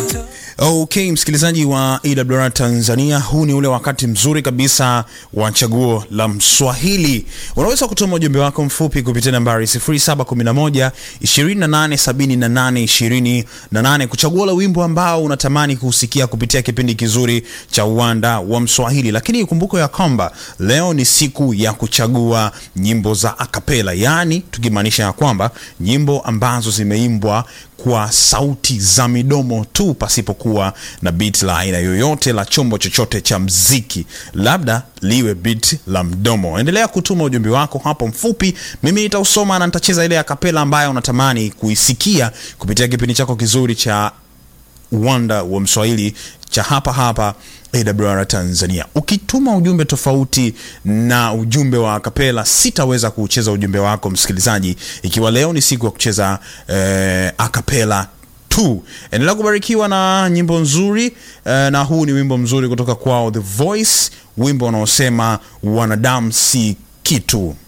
Okay, msikilizaji wa AWR Tanzania, huu ni ule wakati mzuri kabisa wa chaguo la Mswahili. Unaweza kutuma ujumbe wako mfupi kupitia nambari 0711 2878 28 kuchagua ule wimbo ambao unatamani kusikia kupitia kipindi kizuri cha uwanda wa Mswahili. Lakini ukumbuke ya kwamba leo ni siku ya kuchagua nyimbo za akapela, yaani tukimaanisha ya kwamba nyimbo ambazo zimeimbwa kwa sauti za midomo tu pasipokuwa na beat la aina yoyote la chombo chochote cha mziki, labda liwe beat la mdomo. Endelea kutuma ujumbe wako hapo mfupi, mimi nitausoma na nitacheza ile akapela ambayo unatamani kuisikia kupitia kipindi chako kizuri cha uwanda wa Mswahili cha hapa hapa AWR Tanzania. Ukituma ujumbe tofauti na ujumbe wa akapela, sitaweza kucheza ujumbe wako msikilizaji, ikiwa leo ni siku ya kucheza eh, akapela tu. Endelea kubarikiwa na nyimbo nzuri eh, na huu ni wimbo mzuri kutoka kwao The Voice, wimbo unaosema wanadamu si kitu.